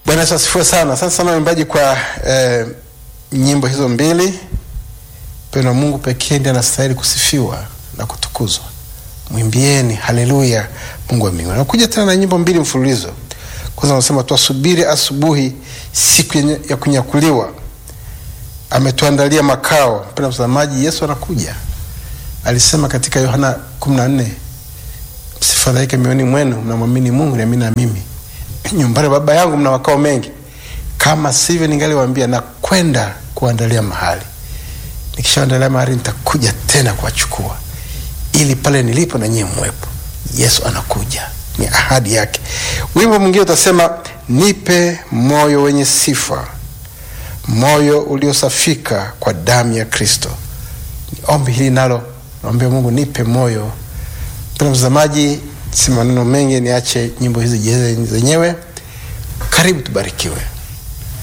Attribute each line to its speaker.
Speaker 1: Bwana Yesu asifiwe sana. Asante sana waimbaji kwa eh, nyimbo hizo mbili. Mpendo wa Mungu pekee ndiye anastahili kusifiwa na kutukuzwa. Mwimbieni haleluya Mungu wa mbinguni. Nakuja tena na nyimbo mbili mfululizo. Kwanza anasema twasubiri asubuhi, siku yenye- ya kunyakuliwa, ametuandalia makao. Mpendo mtazamaji, Yesu anakuja. Alisema katika Yohana 14 msifadhaike mioyoni mwenu, mnamwamini Mungu niamini na mimi. Nyumbani mwa Baba yangu mna makao mengi, kama sivyo ningaliwaambia na kwenda kuandalia mahali. Nikishaandalia mahali, nitakuja tena kuwachukua, ili pale nilipo na nyie mwepo. Yesu anakuja, ni ahadi yake. Wimbo mwingine utasema, nipe moyo wenye sifa, moyo uliosafika kwa damu ya Kristo. Ni ombi hili nalo, naombea Mungu, nipe moyo Mpendwa mtazamaji, si maneno mengi, niache nyimbo hizi jeze zenyewe. Karibu tubarikiwe.